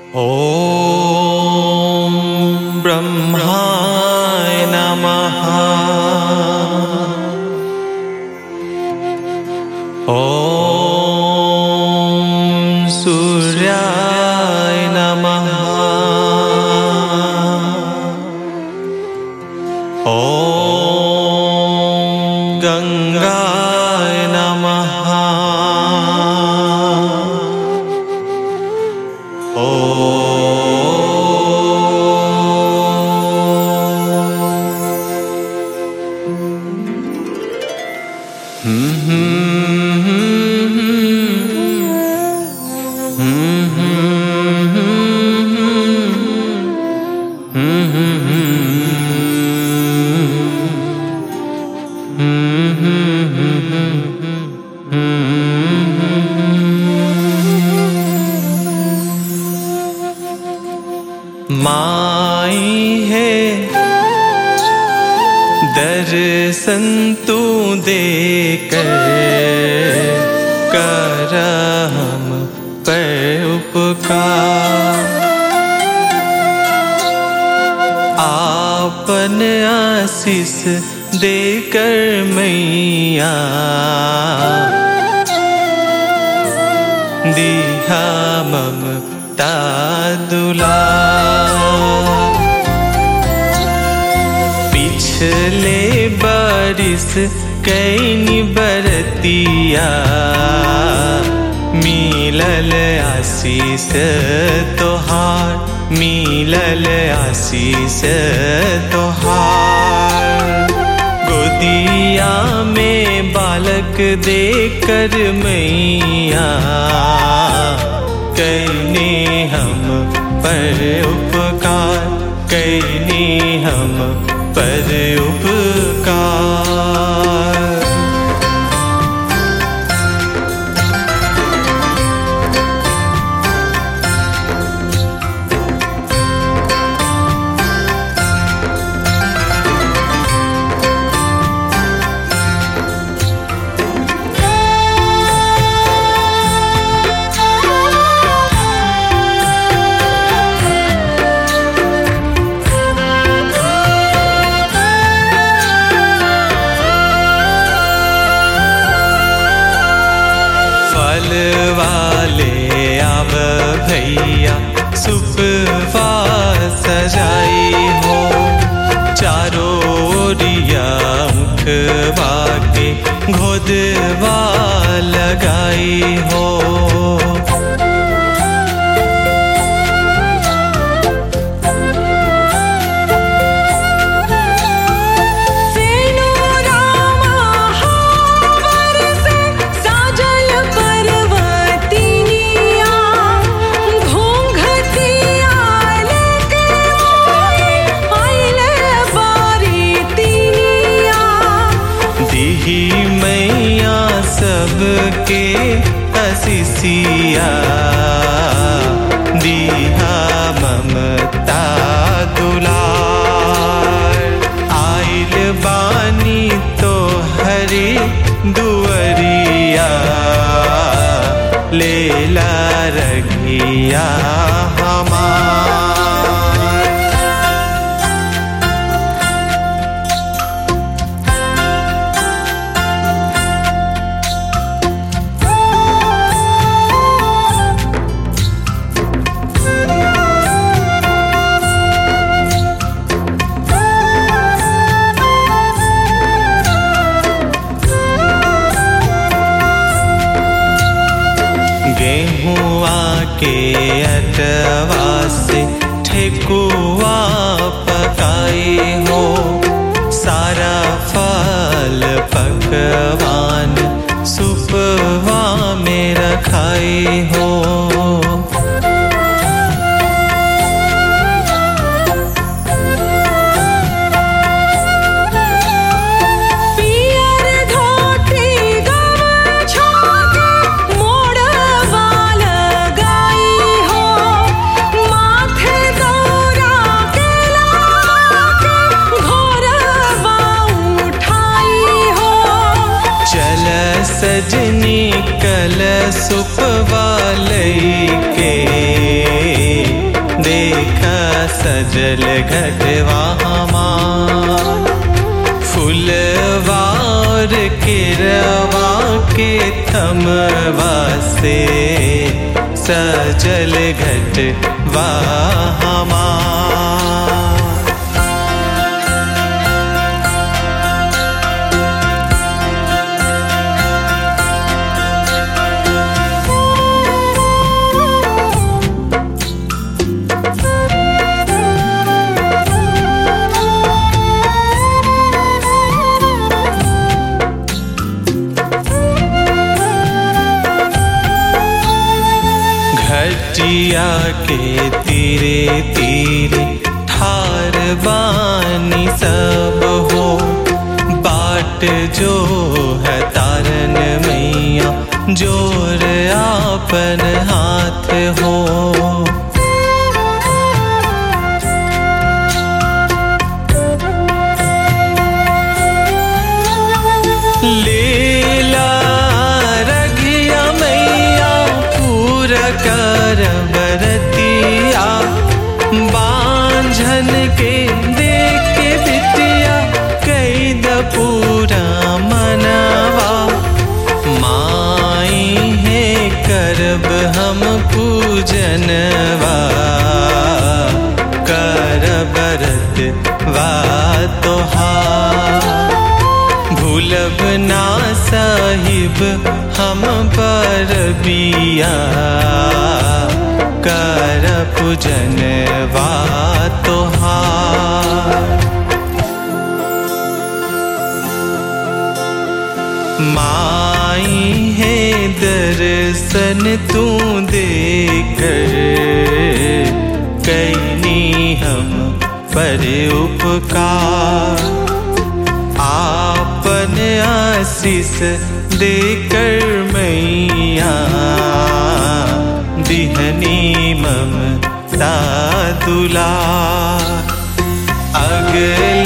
ॐ ब्रह्माय नमः ॐ सूर्याय नमः ॐ गङ्गाय नमः माई है दर्शन तू दे कर कर हम पर उपकार आपन आशीष देकर मैया दिहा ममता दुला पिछले बारिश कैनी बरतिया मिलल आशीष तोहार मिलल आशीष तोहार गोदिया में बालक देकर मैया कैने हम पर उपकार कैने हम पर उपकार फल वाले आव भैया सुपवा सजाई हो चारों ओरिया मुखवा के घोदवा लगाई हो सेनो रामा हावर से साजल पर्वतिनिया घोंघटिया लेके आइले बारीतिनिया दिही मैया सबके असिसिया दिहा ममता दुलार आइल बानी तो हरी दुअरिया लेला रघिया हमार गेहुआ के अटवा से ठेकुआ पकाई हो सारा फल पकवान सुपवा में रखाई हो पियर धोती गमछा के मोड़वा लगाई हो माथे दौरा के लाके घोरवा उठाई हो चल सजनी कल सुपवा लई के सजल घटवा हमार फुलवार केरवा के थमवा से सजल घटवा हमार घटिया के तीरे तीरे ठार बानी सब हो बाट जो है तारन मैया जोर आपन हाथ हो लीला रघिया मैया पूर कर बरतिया बांझन के देख के बिटिया कई द पूरा मनवा माई है करब हम पूजनवा कर बरत वा तोहार भूलब ना साहिब हम पर बिया कर पूजन वा तोहार माई है दर्शन तू देकर कैनी हम पर उपकार आपन आशीष देकर मैया दिहनी ममता दुला अगला